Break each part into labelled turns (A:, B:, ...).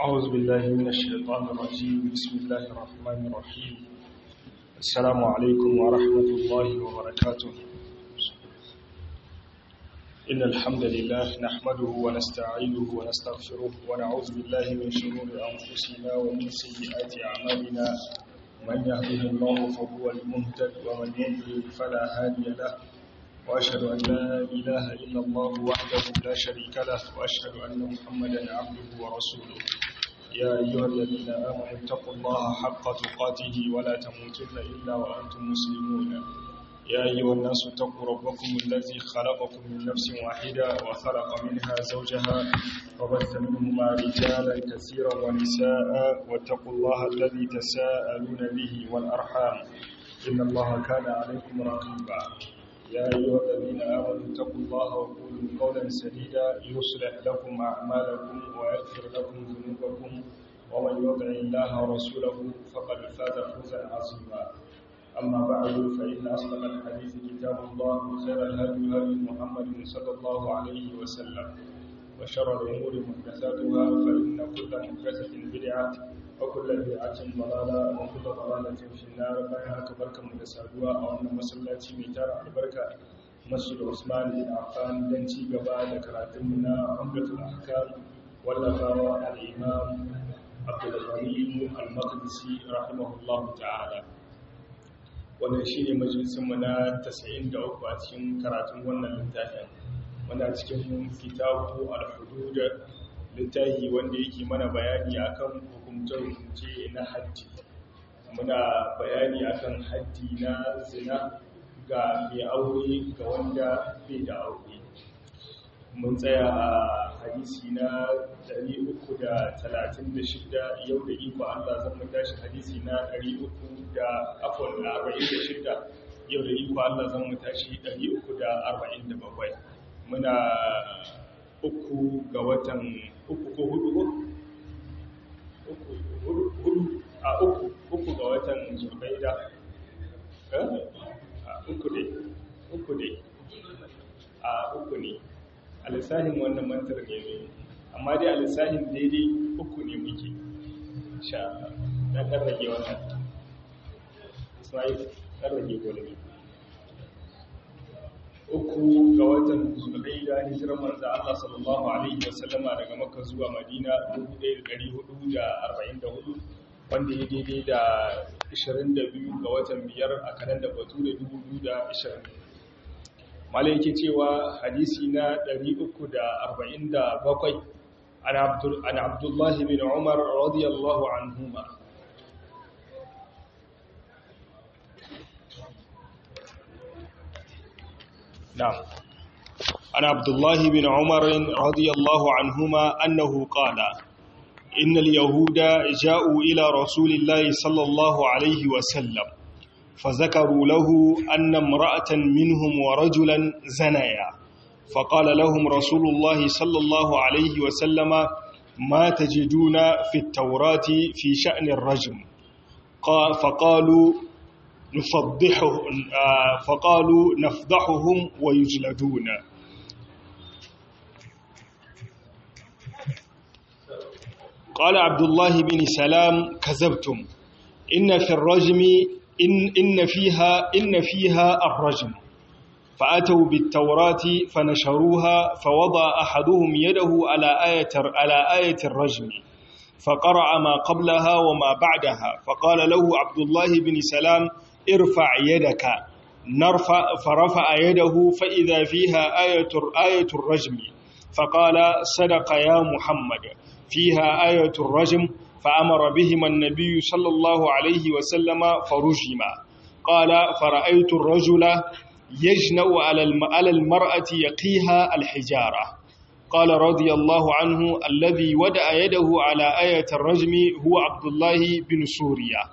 A: أعوذ بالله من الشيطان الرجيم بسم الله الرحمن الرحيم السلام عليكم ورحمة الله وبركاته إن الحمد لله نحمده ونستعينه ونستغفره ونعوذ بالله من شرور أنفسنا ومن سيئات أعمالنا من يهده الله فهو المهتد ومن يضلل فلا هادي له وأشهد أن لا إله إلا الله وحده لا شريك له وأشهد أن محمدا عبده ورسوله يا أيها الذين آمنوا اتقوا الله حق تقاته ولا تموتن إلا وأنتم مسلمون يا أيها الناس اتقوا ربكم الذي خلقكم من نفس واحدة وخلق منها زوجها وبث منهما رجالا كثيرا ونساء واتقوا الله الذي تساءلون به والأرحام إن الله كان عليكم رقيبا يا أيها الذين آمنوا اتقوا الله وقولوا قولا سديدا يصلح لكم أعمالكم ويغفر لكم ذنوبكم ومن يطع الله ورسوله فقد فاز فوزا عظيما أما بعد فإن أصدق الحديث كتاب الله وخير الهدي هدي محمد صلى الله عليه وسلم وشر الأمور محدثاتها فإن كل محدثة بدعة وكل بدعة ضلالة وكل ضلالة في النار bayan haka barkamu da saduwa a wannan masallaci mai tara albarka Masjid Usman bin Affan dan ci gaba da karatun mu na Umdatul Ahkam wallafawa al-Imam Abdul Ghani al-Maqdisi rahimahullahu ta'ala wannan shine majalisin mu na 93 a cikin karatun wannan littafin muna cikin kitabu al-hudud littafi wanda yake mana bayani akan hukumce-hukumce na haddi muna bayani akan haddi na zina ga mai aure ga wanda bai da aure mun tsaya a hadisi na 336 yau da iko Allah zan mu tashi hadisi na 346 yau da iko Allah zan mu tashi 347 muna uku ga watan uku ko hudu uku hudu a uku uku ga watan zulbaida a uku ne uku ne a uku ne a lissahin wannan mantar ne ne amma dai a lissahin daidai uku ne muke sha na ɗan rage wannan ismail ɗan rage gwalmi uku ga watan zulhaida hijirar manzo Allah sallallahu alaihi wasallama daga Makka zuwa Madina 1444 wanda ya daidai da 22 ga watan biyar a kalanda Bature 2020 malai yake cewa hadisi na 347 an Abdul an Abdullah bin Umar radiyallahu anhuma نعم عن عبد الله بن عمر رضي الله عنهما أنه قال إن اليهود جاءوا إلى رسول الله صلى الله عليه وسلم فذكروا له أن امرأة منهم ورجلا زنيا فقال لهم رسول الله صلى الله عليه وسلم ما تجدون في التوراة في شأن الرجم فقالوا نفضحه فقالوا نفضحهم ويجلدون قال عبد الله بن سلام كذبتم إن في الرجم إن, إن فيها إن فيها الرجم فأتوا بالتوراة فنشروها فوضع أحدهم يده على آية على آية الرجم فقرأ ما قبلها وما بعدها فقال له عبد الله بن سلام ارفع يدك نرفع فرفع يده فإذا فيها آية آية الرجم فقال صدق يا محمد فيها آية الرجم فأمر بهما النبي صلى الله عليه وسلم فرجما قال فرأيت الرجل يجنأ على المرأة يقيها الحجارة قال رضي الله عنه الذي ودأ يده على آية الرجم هو عبد الله بن سوريا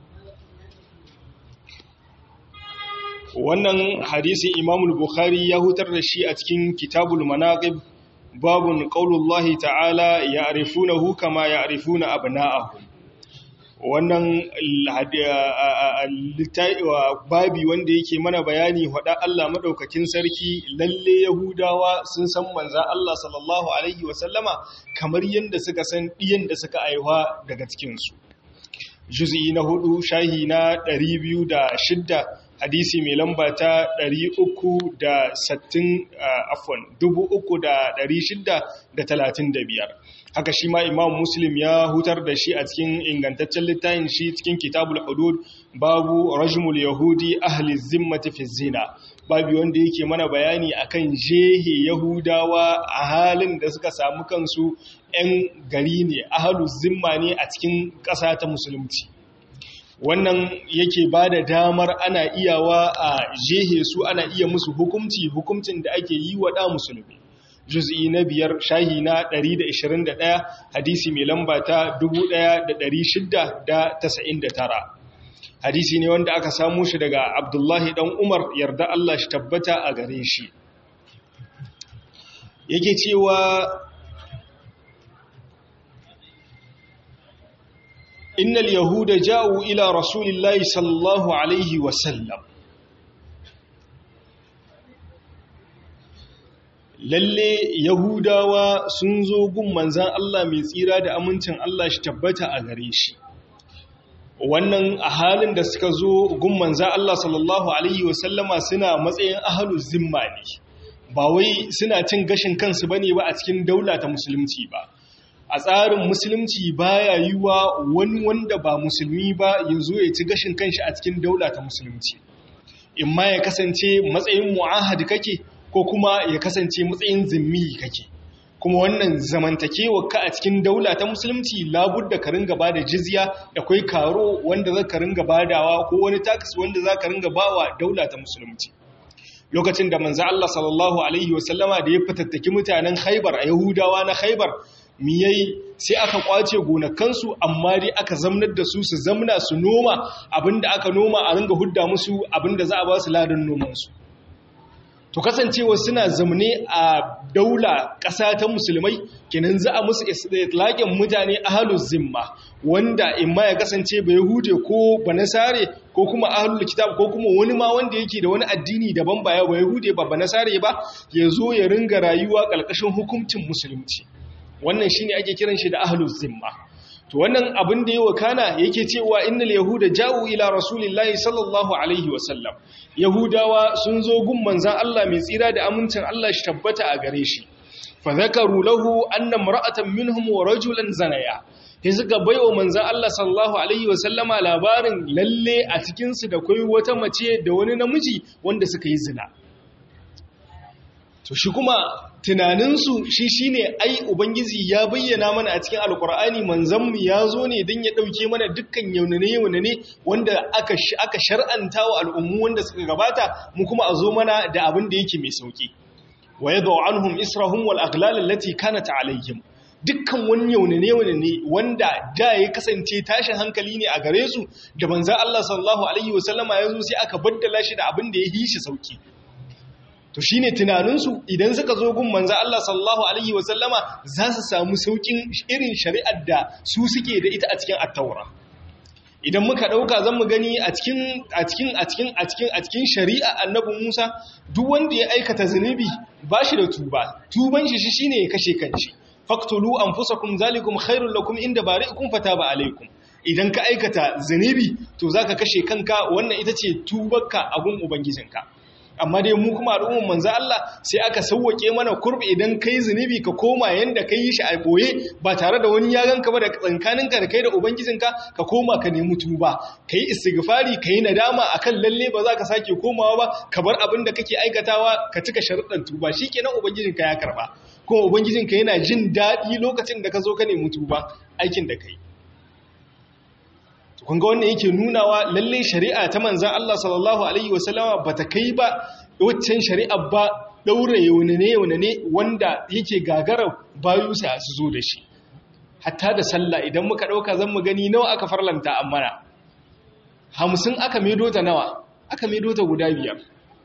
A: wannan hadisin imamul bukhari ya hutar da shi a cikin kitabul manaqib babun qaulullahi ta'ala ya'rifunahu kama ya'rifuna abna'ahum wannan babi wanda yake mana bayani hada Allah madaukakin sarki lalle yahudawa sun san manzan Allah sallallahu alaihi wasallama kamar yadda suka san ɗiyan da suka aiwa daga cikinsu juz'i na hudu shahi na 206 hadisi mai lamba ta 360 afwan 3635 haka shi ma imam muslim ya hutar da shi a cikin ingantaccen littafin shi cikin kitabul hudud babu rajmul yahudi ahli zimmati fi zina babu wanda yake mana bayani akan jehe yahudawa a halin da suka samu kansu 'yan gari ne ahalu zimma ne a cikin ƙasa ta musulunci wannan yake ba da damar ana iyawa a jehe su ana iya musu hukumci hukumcin da ake yi wa ɗa musulmi juz'i na biyar shahi na 121 hadisi mai lamba ta 1699 hadisi ne wanda aka samu shi daga abdullahi dan umar yarda Allah shi tabbata a gare shi yake cewa innal yahuda ja'u ila rasulillahi sallallahu alaihi wasallam lalle yahudawa sun zo gun manzan Allah mai tsira da amincin Allah shi tabbata a gare shi wannan a halin da suka zo gun manzan Allah sallallahu alaihi wasallama suna matsayin ahalu zimma ne ba wai suna cin gashin kansu bane ba a cikin daula ta musulunci ba a tsarin musulunci baya yiwa wani wanda ba musulmi ba ya zo ya ci gashin kanshi a cikin daula ta musulunci in ma ya kasance matsayin mu'ahad kake ko kuma ya kasance matsayin zimmi kake kuma wannan zamantakewa ka a cikin daula ta musulunci labudda ka ringa ba da jizya da kai karo wanda za ka ringa badawa ko wani tax wanda za ka ringa bawa daula ta musulunci lokacin da manzo Allah sallallahu alaihi wasallama da ya fitattaki mutanen Khaibar a Yahudawa na Khaibar miyai sai aka kwace gonakansu amma dai aka zamnar da su su zamna su noma abinda aka noma a ringa hudda musu abinda za a ba su ladan nomansu to kasancewa suna zamne a daula ƙasa ta musulmai kenan za a musu islaƙin mutane ahalul zimma wanda imma ya kasance ba yahude ko ba nasare ko kuma ahalul kitab ko kuma wani ma wanda yake da wani addini daban ba ya ba yahude ba ba nasare ba ya zo ya ringa rayuwa ƙarƙashin hukuncin musulunci wannan shine ake kiran shi da ahalul zimma to wannan abin da yawa kana yake cewa innal yahuda ja'u ila rasulillahi sallallahu alaihi wasallam yahudawa sun zo gun manzan Allah mai tsira da amincin Allah shi tabbata a gare shi fa zakaru lahu anna mar'atan minhum wa rajulan zanaya sai suka baiwa manzan Allah sallallahu alaihi wasallama labarin lalle a cikin su da kai wata mace da wani namiji wanda suka yi zina to shi kuma tunaninsu shi shine ai ubangiji ya bayyana mana a cikin alkur'ani manzanmu ya zo ne don ya ɗauke mana dukkan yaunane-yaunane wanda aka aka shar'anta wa al'ummu wanda suka gabata mu kuma a zo mana da abin da yake mai sauki wa yadda anhum israhum wal aghlal allati kanat alayhim dukkan wani yaunane-yaunane wanda da ya kasance tashin hankali ne a gare su da manzan Allah sallallahu alaihi wasallama ya zo sai aka baddala shi da abin da ya yi shi sauki to shine tunaninsu idan suka zo gun manzo Allah sallallahu alaihi wasallama za su samu saukin irin shari'ar da su suke da ita a cikin at-taura idan muka dauka zan mu gani a cikin a cikin a cikin a cikin a cikin shari'a annabi Musa duk wanda ya aikata zunubi bashi da tuba tuban shi shine ya kashe kanshi faqtulu anfusakum zalikum khairul lakum inda bari'ikum fataba alaikum idan ka aikata zunubi to zaka kashe kanka wannan ita ce tubarka a gun ubangijinka amma dai mu kuma al'umman manzo Allah sai aka sauwake mana kurbi idan kai zunubi ka koma yanda kai shi a boye ba tare da wani ya ganka ba da tsankaninka da kai da ubangijinka ka koma ka nemi tuba kai istighfari kai nadama akan lalle ba za ka sake komawa ba ka bar abin da kake aikatawa ka cika sharuɗan tuba shikenan ubangijinka ya karba kuma ubangijinka yana jin daɗi lokacin da ka zo ka nemi tuba aikin da kai kun ga wannan yake nunawa lalle shari'a ta manzan Allah sallallahu alaihi wasallama bata kai ba waccan shari'a ba daure yaunane yaunane wanda yake gagara bayu sai su zo da shi hatta da sallah idan muka dauka zan mu gani nawa aka farlanta amana hamsin aka medo ta nawa aka medo ta guda biyar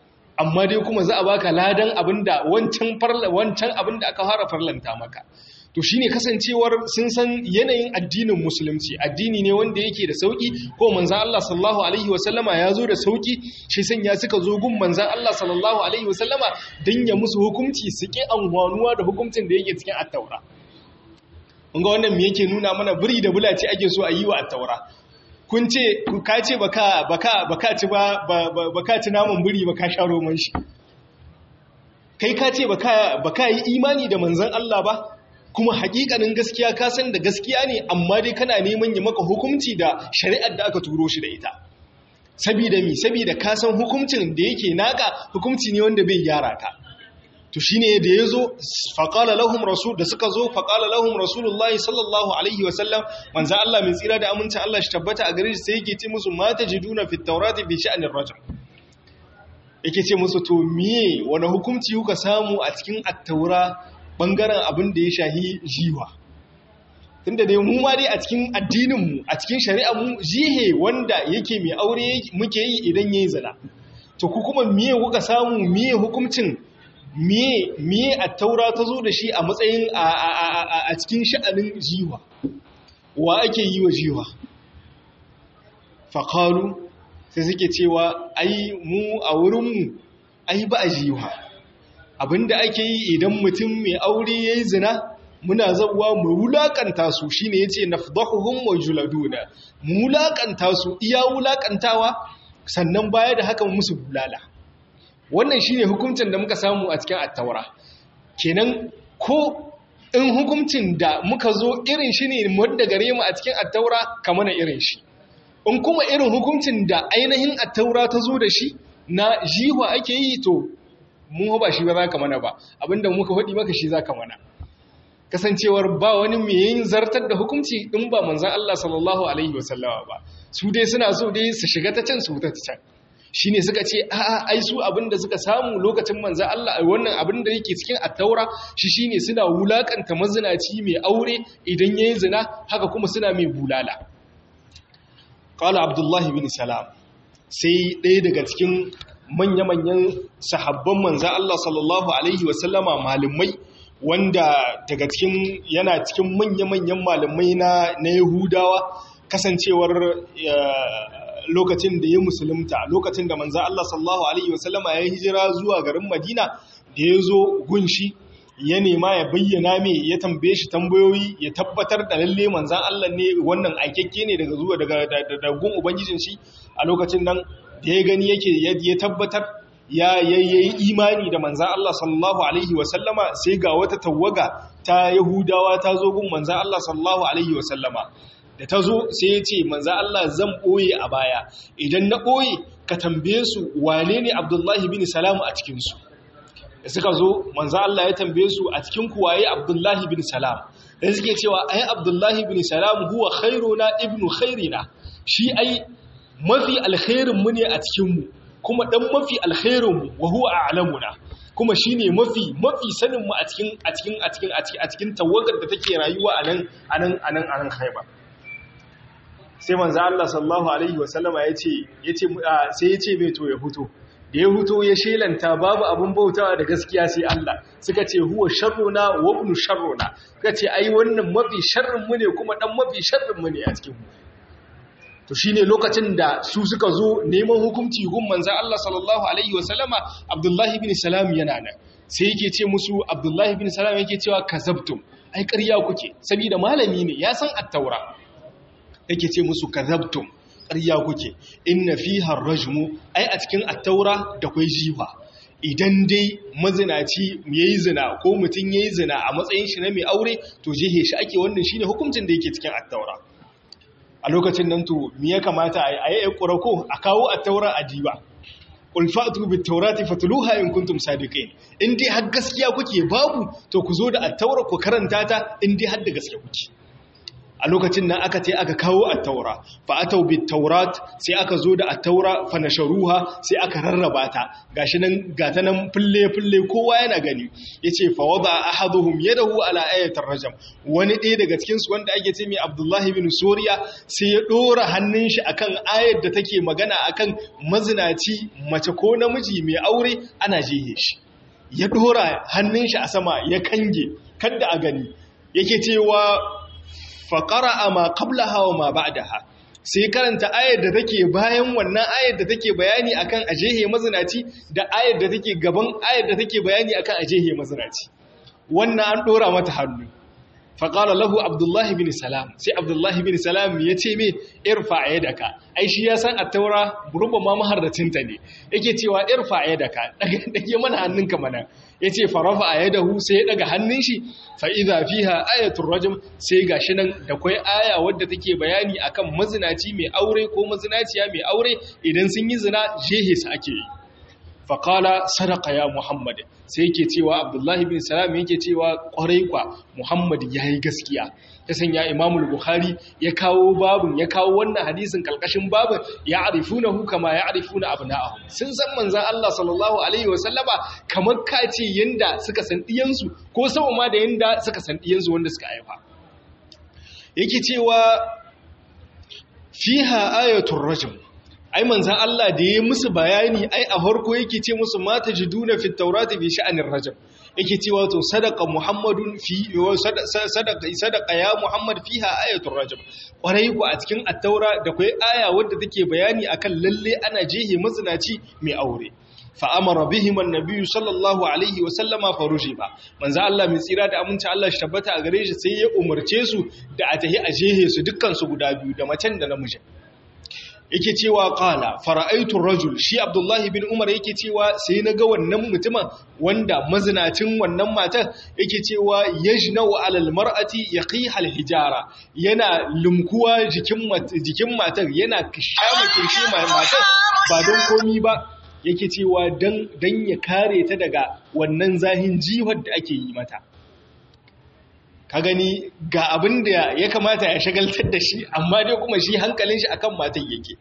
A: amma dai kuma za a baka ladan abinda wancan farla wancan abinda aka fara farlanta maka to shine kasancewar sun san yanayin addinin musulunci addini ne wanda yake da sauki ko manzan Allah sallallahu alaihi wasallama ya zo da sauki shi sanya suka zo gun manzan Allah sallallahu alaihi wasallama don ya musu hukunci su ƙi anwanuwa da hukuncin da yake cikin attaura ga wannan me yake nuna mana biri da bulaci ake so a yi wa attaura kun ce ka ce baka baka baka ci ba baka ci naman biri baka sha roman shi kai ka ce baka baka yi imani da manzan Allah ba kuma hakikanin gaskiya ka san da gaskiya ne amma dai kana neman ya maka hukunci da shari'ar da aka turo shi da ita sabida mi sabida ka san hukuncin da yake naka hukunci ne wanda bai gyara ka to shine da yazo faqala lahum rasul da suka zo faqala lahum rasulullah sallallahu alaihi wasallam manzo Allah mai tsira da amincin Allah shi tabbata a gare shi sai yake ce musu ma tajiduna fit tawrati bi sha'anir rajul yake ce musu to miye wani hukunci kuka samu a cikin at-taura bangaren abin da ya shahi jiwa tunda dai mu ma dai a cikin addininmu a cikin shari'armu jihe wanda yake mai aure muke yi idan yayi zina to ku kuma miye kuka samu miye hukuncin miye miye at-taura ta zo da shi a matsayin a cikin sha'anin jiwa wa ake yi wa jiwa faqalu sai suke cewa ai mu a wurinmu ai ba a jiwa abinda ake yi idan mutum mai aure yayi zina muna zawa mu wulakanta su shine yace nafdahuhum wa juladuna mu wulakanta su iya wulakantawa sannan baya da haka musu bulala wannan shine hukuncin da muka samu a cikin at-taura kenan ko in hukuncin da muka zo irin shi ne wanda gare mu a cikin at-taura kamar irin shi in kuma irin hukuncin da ainihin at-taura ta zo da shi na jiwa ake yi to mun ba shi ba za ka mana ba abinda muka faɗi maka shi za ka mana kasancewar ba wani mai yin zartar da hukunci in ba manzan Allah sallallahu alaihi wasallama ba su dai suna so dai su shiga ta can su ta can shi ne suka ce a'a ai su abinda suka samu lokacin manzan Allah wannan abin da yake cikin attaura shi shine suna wulakanta mazinaci mai aure idan yayi zina haka kuma suna mai bulala qala abdullahi bin salam sai ɗaya daga cikin manya-manyan sahabban manzan Allah sallallahu Alaihi wasallama malamai wanda daga cikin yana cikin manya-manyan malamai na Yahudawa kasancewar lokacin da ya musulunta lokacin da manzan Allah sallallahu Alaihi wasallama ya hijira zuwa garin Madina da ya zo gunshi ya nema ya bayyana mai ya tambaye shi tambayoyi ya tabbatar da lalle manzan Allah ne wannan aikakke ne daga zuwa daga gun ubangijin shi a lokacin nan da ya gani yake ya tabbatar ya yi imani da manzan Allah sallallahu alaihi wasallama sai ga wata tawaga ta yahudawa ta zo gun manzan Allah sallallahu alaihi wasallama da ta zo sai ya ce manzan Allah zan ɓoye a baya idan na ɓoye ka tambaye su wane ne abdullahi bin salamu a cikinsu da suka zo manzo Allah ya tambaye su a cikin kuwaye Abdullahi bin Salam da suke cewa ai Abdullahi bin Salam huwa khairuna ibnu khairina shi ai mafi alkhairin mu ne a cikin mu kuma dan mafi alkhairin mu wa huwa a'lamuna kuma shine mafi mafi sanin mu a cikin a cikin a cikin a cikin tawagar da take rayuwa a nan a nan a nan a nan Khaibar sai manzo Allah sallallahu alaihi wasallama yace yace sai yace mai to ya fito da ya huto ya shelanta babu abin bautawa da gaskiya sai Allah suka ce huwa sharruna wa ibn sharruna suka ce ai wannan mafi sharrin mu ne kuma dan mafi sharrin mu ne a cikin mu to shine lokacin da su suka zo neman hukunci gun manzon Allah sallallahu alaihi wasallama Abdullah ibn Salam yana nan sai yake ce musu Abdullah ibn Salam yake cewa kazabtum ai ƙarya kuke saboda malami ne ya san at-taura yake ce musu kazabtum ƙarya kuke inna fiha rajmu ai a cikin attaura da kwai jiwa idan dai mazinaci yayi zina ko mutum yayi zina a matsayin shi na mai aure to jihe shi ake wannan shine hukuncin da yake cikin attaura a lokacin nan to me ya kamata a yi ƙurako a kawo attaura a jiba qul fa'tu bit tawrati fatluha in kuntum sadiqin in dai har gaskiya kuke babu to ku zo da attaura ku karanta ta in dai har da gaskiya kuke a lokacin nan aka ce aka kawo attaura fa atau bit taurat sai aka zo da attaura fa nasharuha sai aka rarraba ta gashi nan gata nan fulle fulle kowa yana gani yace fa wada ahaduhum yadahu ala ayatir rajam wani ɗaya daga cikin su wanda ake ce mai abdullahi bin suriya sai ya dora hannun shi akan ayar da take magana akan mazinaci mace ko namiji mai aure ana jehe shi ya dora hannun shi a sama ya kange kada a gani yake cewa faqara ma qablaha wa ma ba'daha sai karanta ayar da take bayan wannan ayar da take bayani akan ajehe mazinaci da ayar da take gaban ayar da take bayani akan ajehe mazinaci wannan an dora mata hannu faƙala lahu abdullahi bin salam sai abdullahi bin salam ya ce mai irfa a yadaka ai shi ya san a taura rubba ma maharracinta ne yake cewa irfa a yadaka ɗage mana hannunka mana ya ce farafa a yadahu sai ya ɗaga hannun shi fa'iza fiha ayatul rajim sai ga shi nan da kwai aya wadda take bayani akan mazinaci mai aure ko mazinaciya mai aure idan sun yi zina jehe su ake yi faƙala sadaka ya muhammad sai yake cewa abdullahi bin salam yake cewa ƙwarai kwa muhammad ya yi gaskiya ta sanya imamul bukhari ya kawo babin ya kawo wannan hadisin kalkashin babin ya arifuna hu kama ya arifuna abna'ahu sun san manzan Allah sallallahu alaihi wasallama kamar kace yanda suka san diyansu ko sama ma da yanda suka san diyansu wanda suka haifa yake cewa fiha ayatul rajm ai manzan Allah da ya musu bayani ai a farko yake ce musu mata jiduna fi taurati fi sha'anir rajab yake cewa to sadaqa muhammadun fi sadaqa sadaqa ya muhammad fiha ayatul rajab kwarai ku a cikin at-taura da kai aya wadda take bayani akan lalle ana jehe mazinaci mai aure fa amara bihim annabi sallallahu alaihi wa sallama farujiba manzo Allah mai tsira da aminci Allah shi tabbata a gare shi sai ya umarce su da a tahi a jehe su dukkan su guda biyu da macen da namijin yake cewa qala fara'aytu rajul shi abdullahi bin umar yake cewa sai naga wannan mutumin wanda mazinacin wannan matar yake cewa yajnau alal mar'ati yaqiha hijara yana lumkuwa jikin jikin matar yana kishama kirshi matar ba don komi ba yake cewa dan dan ya kare ta daga wannan zahin jihar da ake yi mata ka gani ga abin da ya kamata ya shagaltar da shi amma dai kuma shi hankalin shi akan matan yake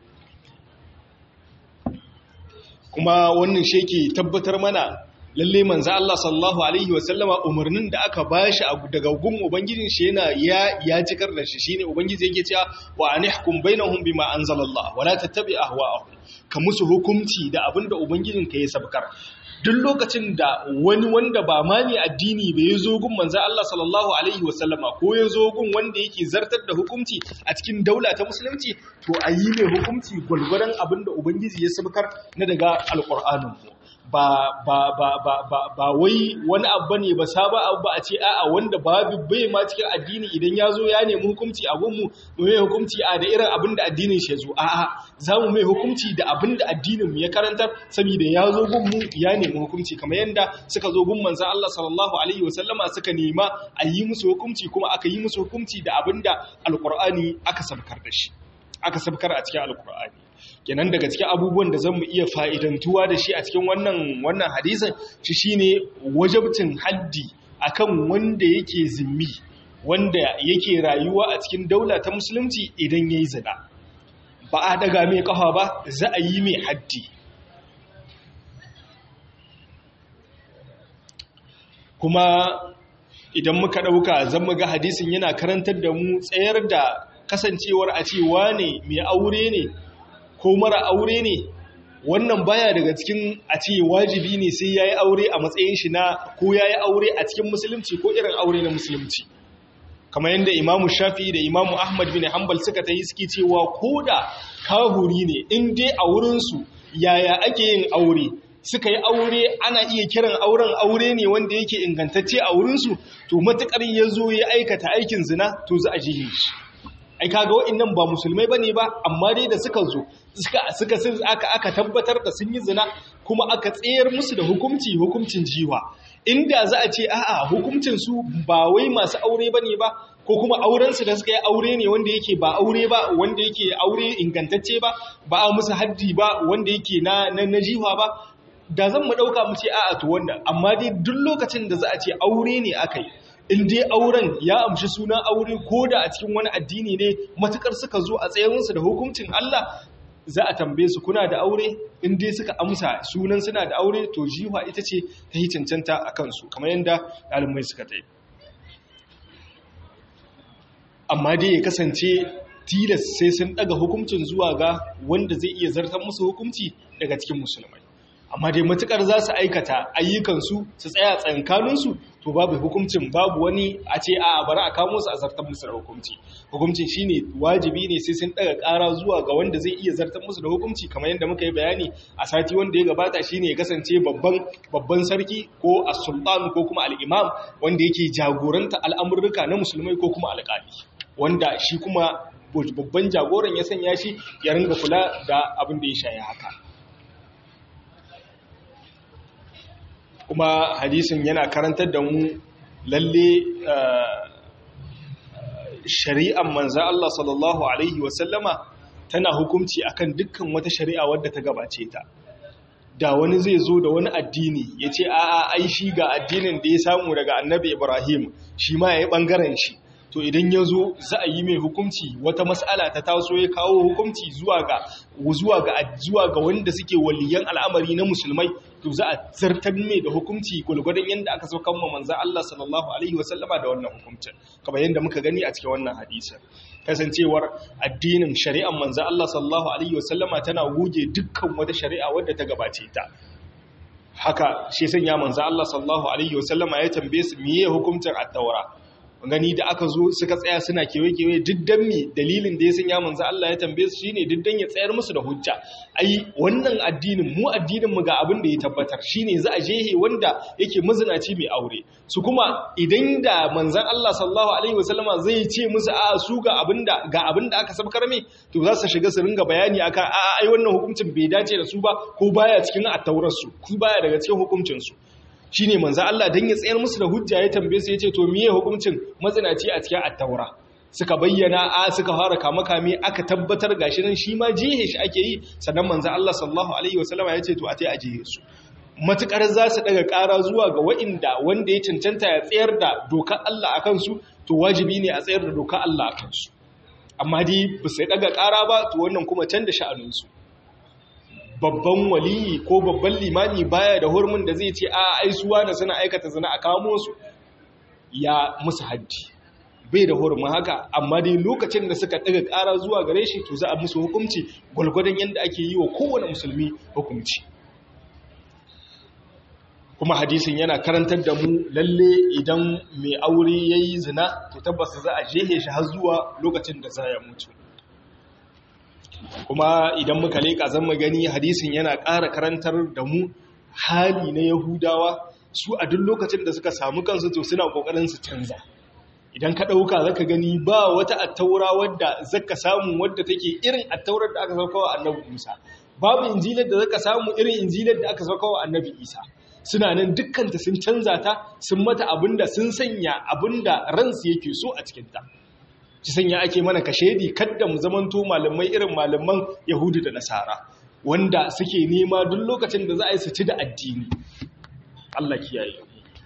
A: kuma wannan shi yake tabbatar mana lalle manzo Allah sallallahu alaihi wasallama umarnin da aka bashi daga gun ubangijin shi yana ya ya cikar da shi shine ubangiji yake cewa wa anihkum bainahum bima anzalallah wala tattabi ahwa'ahum ka musu hukunci da abinda ubangijin ka ya sabkar duk lokacin da wani wanda ba ma ne addini bai ya zo gun manzan Allah sallallahu Alaihi wasallama ko ya zo gun wanda yake zartar da hukunci a cikin daula ta musulunci to a yi mai hukunci gwalgwaron abin da Ubangiji ya sabkar na daga alƙur'anin ba ba ba ba ba ba wai wani abu ne ba saba abu ba a ce a'a wanda babu bai ma cikin addini idan ya zo ya nemi hukunci a gunmu mu mai hukunci a da irin abin da addinin shi ya zo a'a za mu mai hukunci da abin da addinin mu ya karantar saboda ya zo gunmu ya nemi hukunci kamar yadda suka zo gun manzon Allah sallallahu alaihi wasallama suka nema a yi musu hukunci kuma aka yi musu hukunci da abin da alqur'ani aka sabkar da shi aka sabkar a cikin alqur'ani kenan daga cikin abubuwan da zan mu iya fa'idantuwa da shi a cikin wannan wannan hadisin shi shine wajabtin haddi akan wanda yake zimmi wanda yake rayuwa a cikin daula ta musulunci idan yayi zina ba a daga mai kafa ba za a yi mai haddi kuma idan muka ɗauka zan muga hadisin yana karantar da mu tsayar da kasancewar a ce wane mai aure ne ko mara aure ne wannan baya daga cikin a ce wajibi ne sai ya yi aure a matsayin shi na ko ya yi aure a cikin musulunci ko irin aure na musulunci kamar yadda imamu shafi da imamu ahmad bin hanbal suka ta yi suke cewa ko da kahuri ne in dai a wurinsu yaya ake yin aure suka yi aure ana iya kiran auren aure ne wanda yake ingantacce a wurinsu to matukar ya zo ya aikata aikin zina to za a jihin shi ai kaga wa'annan ba musulmai bane ba amma dai da suka zo suka suka aka aka tabbatar da sun yi zina kuma aka tsayar musu da hukunci hukuncin jiwa inda za a ce a'a hukuncin su ba wai masu aure bane ba ko kuma auren su da suka yi aure ne wanda yake ba aure ba wanda yake aure ingantacce ba ba a musu haddi ba wanda yake na na jiwa ba da zan mu dauka mu ce a'a to wanda amma dai duk lokacin da za a ce aure ne aka yi in dai auren ya amshi sunan aure ko da a cikin wani addini ne matukar suka zo a tsayinsu da hukuncin Allah za a tambaye su kuna da aure in dai suka amsa sunan suna da aure to jiwa ita ce ta yi cancanta a kansu kamar yadda ɗalibai suka ta yi amma dai ya kasance tilas sai sun ɗaga hukuncin zuwa ga wanda zai iya zartar musu hukunci daga cikin musulmai amma dai matukar za su aikata ayyukansu su tsaya tsankaninsu to babu hukuncin babu wani a ce a bari a kamo su a zartar musu da hukunci hukuncin shine wajibi ne sai sun daga ƙara zuwa ga wanda zai iya zartar musu da hukunci kamar yadda muka yi bayani a sati wanda ya gabata shine ya kasance babban babban sarki ko as-sultan ko kuma al-imam wanda yake jagoranta al'amurruka na musulmai ko kuma alƙali wanda shi kuma babban jagoran ya sanya shi ya ringa kula da abin da ya shaye haka kuma hadisin yana karantar da mu lalle shari'an manza Allah sallallahu Alaihi wasallama tana hukunci akan dukkan wata shari'a wadda ta gabace ta da wani zai zo da wani addini ya ce a'a ai shi ga addinin da ya samu daga annabi ibrahim shi ma ya yi ɓangaren shi to idan ya zo za a yi mai hukunci wata mas'ala ta taso ya kawo hukunci zuwa ga zuwa ga zuwa ga wanda suke waliyan al'amari na musulmai to za a zartar mai da hukunci gulgudun yadda aka so kan manzon Allah sallallahu alaihi wasallama da wannan hukuncin kamar yadda muka gani a cikin wannan hadisin kasancewar addinin shari'ar manzon Allah sallallahu alaihi wasallama tana goge dukkan wata shari'a wadda ta gabace ta haka shi sanya manzon Allah sallallahu alaihi wasallama ya tambaye su meye hukuncin at-taura gani da aka zo suka tsaya suna kewaye-kewaye diddan mi dalilin da ya sanya manzo Allah ya tambaye su shine diddan ya tsayar musu da hujja ai wannan addinin mu addinin mu ga abin da ya tabbatar shine za a jehe wanda yake mazinaci mai aure su kuma idan da manzon Allah sallallahu alaihi wasallama zai ce musu a su ga abinda ga abinda aka sabkar mai to za su shiga su ringa bayani akan a ai wannan hukuncin bai dace da su ba ko baya cikin attaurar su ku baya daga cikin hukuncin su shi ne manza Allah don ya tsayar musu da hujja ya tambaye su ya ce to miye hukuncin mazinaci a cikin attaura suka bayyana a suka fara kama kame aka tabbatar gashi nan shi ma jihe shi ake yi sannan manza Allah sallallahu alaihi wasallama ya ce to a tai a jihe su matukar za su daga ƙara zuwa ga wa'inda wanda ya cancanta ya tsayar da dokar Allah a kansu to wajibi ne a tsayar da dokar Allah a kansu amma dai ba sai daga ƙara ba to wannan kuma can da sha'aninsu babban waliyi ko babban limami baya da hurmin da zai ce a aisuwa da suna aikata zina a kamo su ya musu haddi bai da hurmin haka amma dai lokacin da suka daga ƙara zuwa gare shi to za a musu hukunci gwalgwadon yadda ake yi wa kowane musulmi hukunci kuma hadisin yana karantar da mu lalle idan mai aure ya yi zina to tabbas za a jehe shi har zuwa lokacin da za ya mutu kuma idan muka leƙa zan gani hadisin yana ƙara karantar da mu hali na yahudawa su a duk lokacin da suka samu kansu to suna ƙoƙarin su canza idan ka ɗauka zaka gani ba wata attaura wadda zaka samu wadda take irin attaurar da aka sauka wa annabi musa babu injilar da zaka samu irin injilar da aka sauka wa annabi isa suna nan dukkanta sun canza ta sun mata abinda sun sanya abinda ransu yake so a cikinta ci sanya ake mana kashedi kadda mu zamanto malamai irin malaman yahudu da nasara wanda suke nema duk lokacin da za a yi su ci da addini Allah kiyaye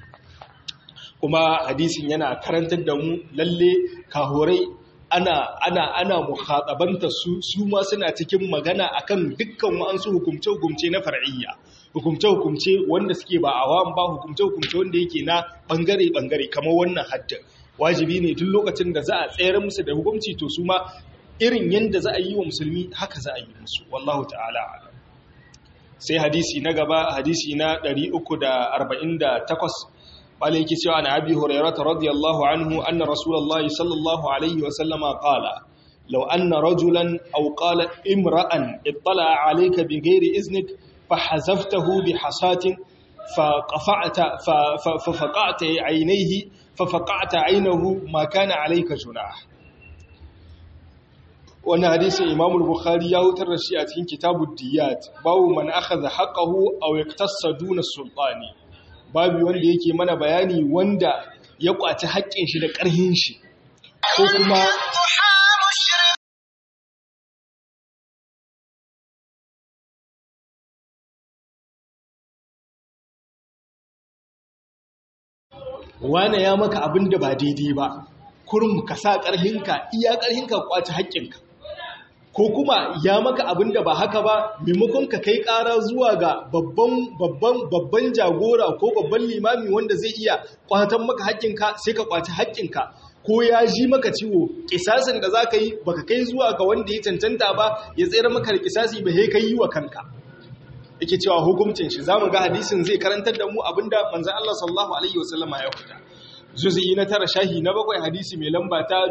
A: kuma hadisin yana karantar da mu lalle kahorai ana ana ana mukhatabanta su su ma suna cikin magana akan dukkan wa'ansu hukumce hukumce na far'iyya hukumce hukumce wanda suke ba awam ba hukumce hukumce wanda yake na bangare bangare kamar wannan haddin wajibi ne duk lokacin da za a tsayar musu da hukunci to su ma irin yadda za a yi wa musulmi haka za a yi musu wallahu ta'ala sai hadisi na gaba hadisi na 348 wale yake cewa na abi hurairata radiyallahu anhu anna rasulullahi sallallahu alaihi wa sallama qala law anna rajulan aw qala imra'an ittala alayka bighairi iznik fahazaftahu bihasatin فقفعت ففقعت عينيه ففقعت عينه ما كان عليك جناح wannan hadisin Imam al-Bukhari ya hutar da shi a cikin Kitabud Diyat babu man akhadha haqqahu aw yaktassa duna sultani babu wanda yake mana bayani wanda ya kwaci haƙƙin shi da ƙarhin shi ko kuma wane ya maka abin da ba daidai ba kurum ka sa ƙarhinka iya ƙarhinka kwaci haƙƙinka ko kuma ya maka abin da ba haka ba maimakon ka kai ƙara zuwa ga babban babban babban jagora ko babban limami wanda zai iya kwatan maka haƙƙinka sai ka kwaci haƙƙinka ko ya ji maka ciwo kisasin da za ka yi baka kai zuwa ga wanda ya cancanta ba ya tsere maka da kisasi ba sai ka yi wa kanka yake cewa hukuncin shi zamu ga hadisin zai karantar da mu abinda manzon Allah sallallahu alaihi wasallama ya fita juz'i na tara shahi na bakwai hadisi mai lamba ta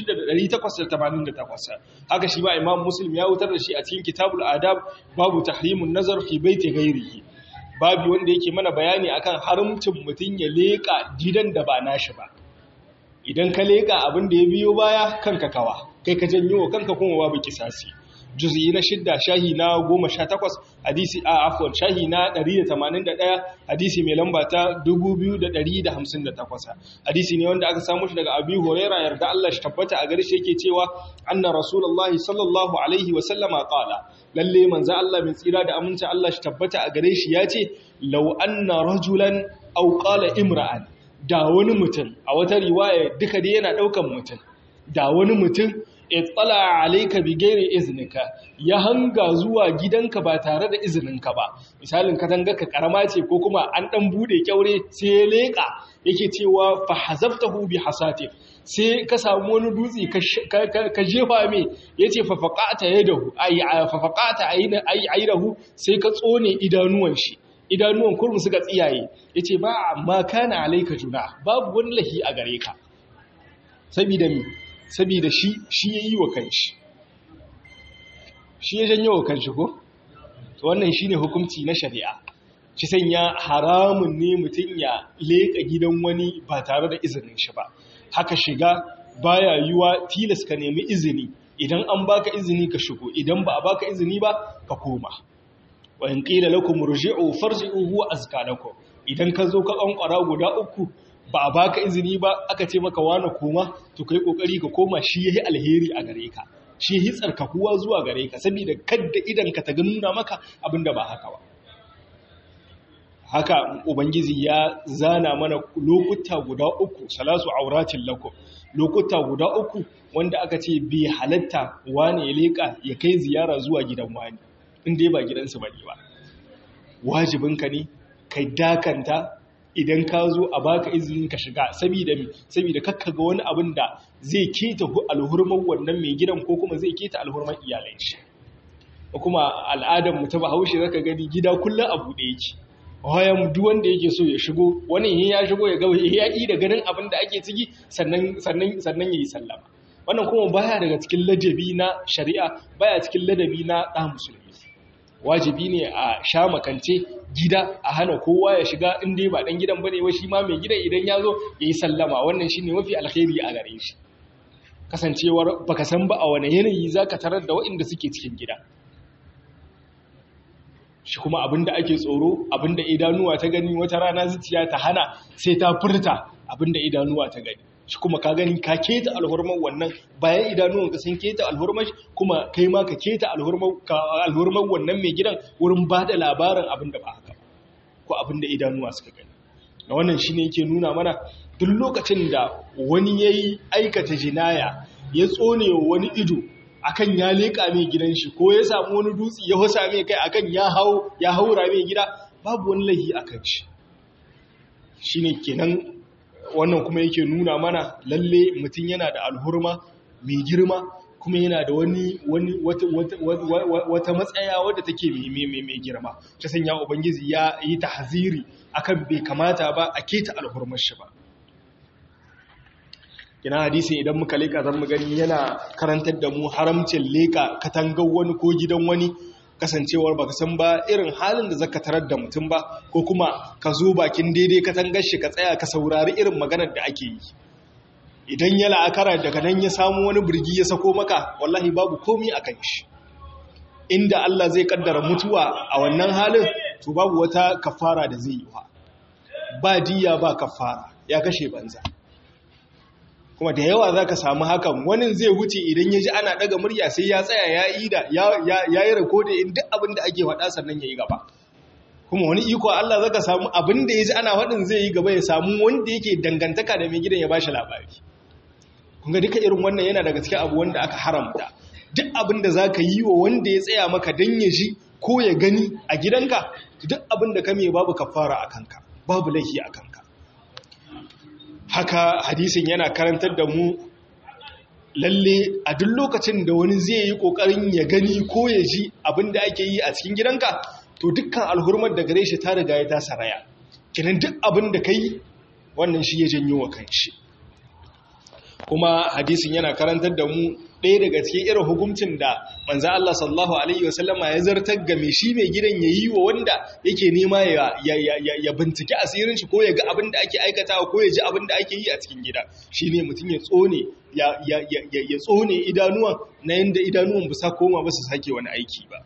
A: 6888 haka shi ba imam muslim ya wutar da shi a cikin kitabul adab babu tahrimun nazar fi baiti ghairihi babu wanda yake mana bayani akan haramcin mutun ya leka gidan da ba nashi ba idan ka leka abin da ya biyo baya kanka kawa kai ka janyo kanka kuma babu kisasi juz'i na shidda shahi na goma sha takwas hadisi a afuwan shahi na ɗari da tamanin da ɗaya hadisi mai lamba ta dubu biyu da ɗari da hamsin da takwas hadisi ne wanda aka samu shi daga abi horera yarda Allah shi tabbata a gare shi yake cewa anna rasulullahi sallallahu alaihi wa sallama qala lalle manzo Allah mai tsira da aminci Allah shi tabbata a gare shi ya ce law anna rajulan aw qala imra'an da wani mutum a wata riwaya duka dai yana daukan mutum da wani mutum itsala alayka bi ghairi iznika ya hanga zuwa gidanka ba tare da izininka ba misalin katanga ka karama ce ko kuma an dan bude kyaure sai ya leka yake cewa fa hazaftahu bi hasatif sai ka samu wani dutse ka jefa mai yace fa faqata yadahu ay fa faqata ayna ay ayrahu sai ka tsone idanuwan shi idanuwan kurmu suka tsiyaye yace ba amma kana alayka juna babu wani lahi a gare ka saboda mi saboda shi shi ya yi wa kanshi shi ya janyo wa kanshi ko? to wannan shi ne hukumci na shari'a shi sanya haramun ne mutum ya leƙa gidan wani ba tare da izinin shi ba haka shiga baya yiwa tilas ka nemi izini idan an baka izini ka shigo idan ba a baka izini ba ka koma wa in qila lakum rji'u farji'u huwa azka lakum idan ka zo ka ƙanƙwara guda uku ba a baka izini ba aka ce maka wani koma to kai kokari ka koma shi yayi alheri a gare ka shi yayi tsarkakuwa zuwa gare ka saboda kadda idan ka ta nuna maka abinda ba haka ba haka ubangiji ya zana mana lokuta guda uku salasu auratin lakum lokuta guda uku wanda aka ce bai halatta wani ya leka ya kai ziyara zuwa gidan wani inda ya ba gidansu bane ba wajibinka ne kai dakanta idan ka zo a baka izinin ka shiga saboda mi saboda kakka ga wani abin da zai keta alhurman wannan mai gidan ko kuma zai keta alhurman iyalan shi kuma al'adar mu ta Bahaushe zaka gani gida kullun a bude yake wayan duk wanda yake so ya shigo wani ya shigo ya ga ya yi da ganin abin da ake ciki sannan sannan sannan yayi sallama wannan kuma baya daga cikin ladabi na shari'a baya cikin ladabi na da musulmi wajibi ne a sha makance gida a hana kowa ya shiga inda ba dan gidan bane ba shi ma mai gidan idan ya zo ya yi sallama wannan shine mafi alkhairi a gare shi kasancewar baka san ba a wani yanayi zaka tarar da waɗanda suke cikin gida shi kuma abinda ake tsoro abinda idanuwa ta gani wata rana zuciya ta hana sai ta furta abinda idanuwa ta gani shi kuma ka gani ka keta alhurman wannan bayan idanuwanka sun keta alhurman kuma kai ma ka keta alhurman wannan mai gidan wurin ba da labarin abin da ba haka ko abin da idanuwa suka gani na wannan shi ne yake nuna mana duk lokacin da wani ya yi aikata jinaya ya tsone wani ido akan ya leƙa mai gidan shi ko ya samu wani dutse ya hasa mai kai akan ya haura mai gida babu wani lahi akan shi shi ne kenan wannan kuma yake nuna mana lalle mutum yana da alhurma mai girma kuma yana da wani wani wata matsaya wadda take mai girma ta sanya ubangiji ya yi tahziri akan bai kamata ba a keta alhurmar shi ba kina hadisi idan muka leka zan mu gani yana karantar da mu haramcin leka katangar wani ko gidan wani kasancewar baka san ba irin halin da zaka tarar da mutum ba ko kuma ka zo bakin daidai katangar shi ka tsaya ka saurari irin maganar da ake yi idan ya la'akara daga nan ya samu wani birgi ya sako maka wallahi babu komi a kan shi inda Allah zai kaddara mutuwa a wannan halin to babu wata kafara da zai yi wa ba diya ba kafara ya kashe banza kuma da yawa za ka samu hakan wani zai wuce idan ya ji ana daga murya sai ya tsaya ya yi da ya yi rikodin in duk abin da ake faɗa sannan ya yi gaba kuma wani iko Allah za ka samu abin da ya ji ana faɗin zai yi gaba ya samu wanda yake dangantaka da mai gidan ya ba shi labari kunga duka irin wannan yana daga cikin abu wanda aka haramta duk abin da za ka yi wa wanda ya tsaya maka don ya ji ko ya gani a gidanka duk abin da ka mai babu kafara a kanka babu laifi a kanka haka hadisin yana karantar da mu lalle a duk lokacin da wani zai yi kokarin ya gani ko ya ji abin da ake yi a cikin gidanka to dukkan alhurmar da gare shi ta riga ya ta saraya kinan duk abin da kai wannan shi ya janyo wa kanshi kuma hadisin yana karantar da mu ɗaya daga cikin irin hukuncin da manzan Allah sallallahu Alaihi wasallama ya zartar game shi mai gidan ya yi wa wanda yake nema ya binciki asirin shi ko ya ga abin da ake aikatawa ko ya ji abin da ake yi a cikin gida shi ne mutum ya tsone ya tsone idanuwan na yadda idanuwan bisa koma ba su sake wani aiki ba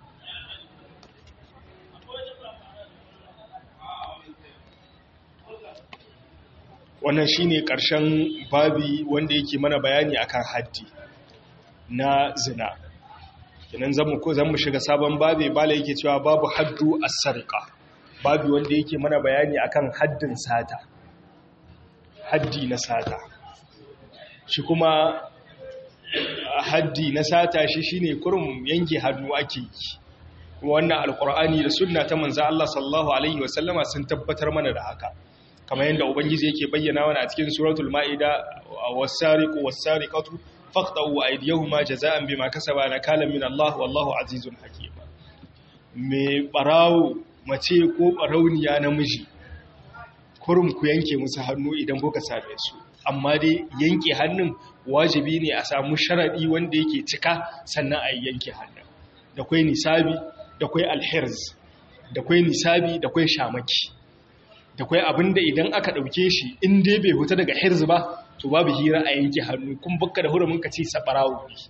A: wannan shine ƙarshen babi wanda yake mana bayani akan haddi na zina idan zamu ko zamu shiga sabon babi bala yake cewa babu haddu as-sarqa babi wanda yake mana bayani akan haddin sata haddi na sata shi kuma haddi na sata shi shine kurum yanke hannu ake yi kuma wannan alqur'ani da sunna ta manzo Allah sallallahu alaihi wasallama sun tabbatar mana da haka kamar yadda ubangiji yake bayyana wani a cikin suratul ma'ida was-sariqu was-sariqatu faqta'u aydiyahuma jazaa'an bima kasaba nakalan min Allah wallahu azizun hakim me barawo mace ko barauniya namiji kurum ku yanke musu hannu idan kuka same su amma dai yanke hannun wajibi ne a samu sharadi wanda yake cika sannan a yanke hannun da kwai nisabi da kwai alhirz da kwai nisabi da kwai shamaki da kwai abinda idan aka ɗauke shi in dai bai huta daga hirz ba to babu hira a yanke hannu kun bakka da hurumin ka ce sabarawo ne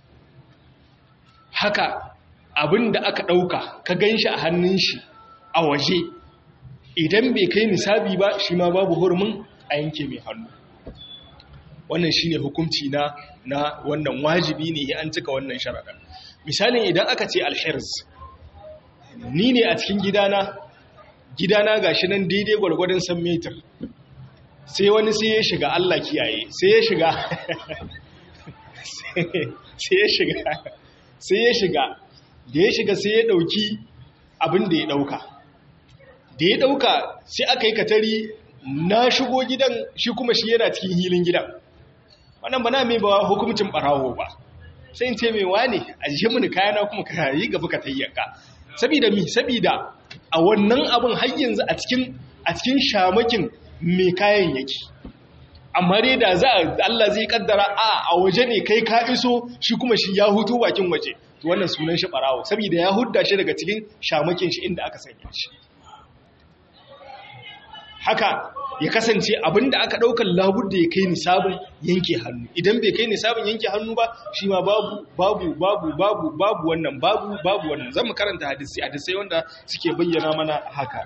A: haka abinda aka ɗauka ka gan shi a hannun shi a waje idan bai kai nisabi ba shi ma babu hurumin a yanke mai hannu wannan shi ne hukunci na na wannan wajibi ne an cika wannan sharaɗa misalin idan aka ce alhirz ni ne a cikin gidana gidana ga shi nan daidai gwargwadon san metar sai wani sai ya shiga Allah kiyaye sai ya shiga sai ya shiga sai ya shiga da ya shiga sai ya dauki abin da ya dauka da ya dauka sai aka yi katari na shigo gidan shi kuma shi yana cikin hilin gidan wannan ba na mai ba hukumcin barawo ba sai in ce mai wane a jihe mini kayana kuma ka yi gaba ka tayyaka sabida mi sabida a wannan abin har yanzu a cikin a cikin shamakin mai kayan yake amma dai da za Allah zai kaddara a a waje ne kai ka iso shi kuma shi ya hutu bakin waje to wannan sunan shi barawo saboda ya hudda shi daga cikin shamakin shi inda aka sanya shi haka ya kasance abinda aka daukar labudda ya kai nisabin yanke hannu idan bai kai nisabin yanke hannu ba shi ma babu babu babu babu babu wannan babu babu wannan zan mu karanta hadisi hadisai wanda suke bayyana mana haka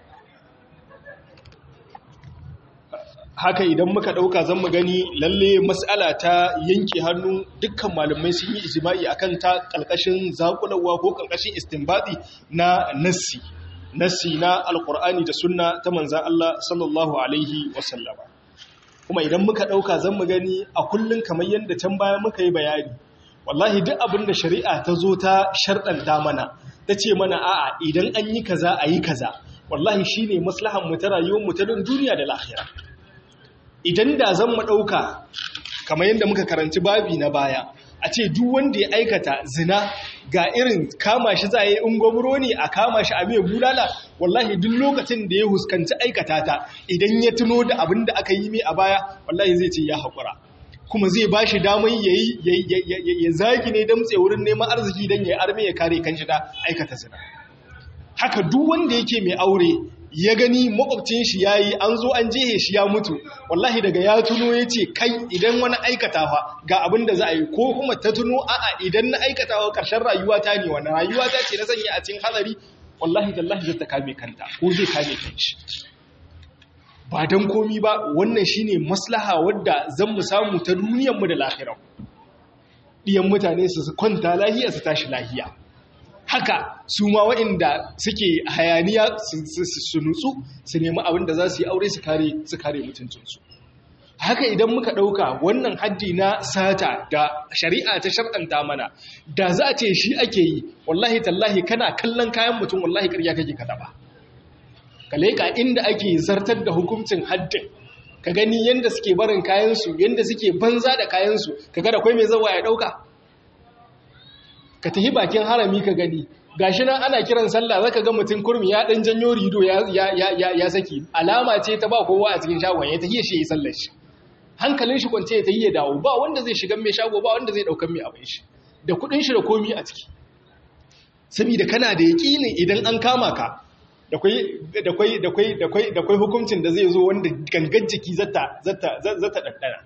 A: haka idan muka dauka zan mu gani lalle mas'ala ta yanke hannu dukkan malamai sun yi ijma'i akan ta kalkashin zakulawa ko kalkashin istinbadi na nassi nassi na alkur'ani da sunna ta manzan Allah sallallahu alaihi wasallama kuma idan muka ɗauka zan mu gani a kullum kamar yadda can baya muka yi bayani wallahi duk abin da shari'a ta zo ta sharɗanta mana ta ce mana a'a idan an yi kaza a yi kaza wallahi shi ne maslahan mu ta rayuwar mu ta duniya da lahira idan da zan mu ɗauka kamar yadda muka karanci babi na baya a ce duk wanda ya aikata zina ga irin kama shi za a yi ungwamuro ne a kama shi a mai bulala wallahi duk lokacin da ya huskanci aikata ta idan ya tuno da abin da aka yi mai a baya wallahi zai ce ya haƙura kuma zai ba shi damar ya yi ya zagi ne damtse wurin neman arziki don ya arme ya kare kan shi da aikata zina haka duk wanda yake mai aure ya gani makwabcin shi ya yi an zo an jehe shi ya mutu wallahi daga ya tuno ya ce kai idan wani aikatawa ga abin da za a yi ko kuma ta tuno a'a idan na aikatawa ƙarshen rayuwa ta ne wani rayuwa ta ce na sanya a cikin hadari wallahi tallahi zai ta kame kanta ko zai kame kanshi ba don komi ba wannan shine maslaha wadda zan mu samu ta duniyarmu da lahiran ɗiyan mutane su kwanta lahiya su tashi lahiya haka su ma waɗanda suke hayaniya su nutsu su nemi abin da za su yi aure su kare mutuncinsu haka idan muka ɗauka wannan haddi na sata da shari'a ta sharɗanta mana da za a ce shi ake yi wallahi tallahi kana kallon kayan mutum wallahi ƙarya kake kada ba ka leƙa inda ake zartar da hukuncin haddin ka gani yadda suke barin kayansu yadda suke banza da kayansu ka ga da kwai mai zawa ya ɗauka ka tafi bakin harami ka gani gashi nan ana kiran sallah zaka ga mutum kurmi ya dan janyo rido ya ya ya saki alama ce ta ba kowa a cikin shagon ya tahiye shi yi sallar shi hankalin shi kwance ya tahiye dawo ba wanda zai shiga mai shago ba wanda zai daukan mai abin shi da kudin shi da komi a ciki saboda kana da yakinin idan an kama ka da kwai da kwai da kwai da kwai da kwai hukuncin da zai zo wanda gangan jiki zata zata zata daddana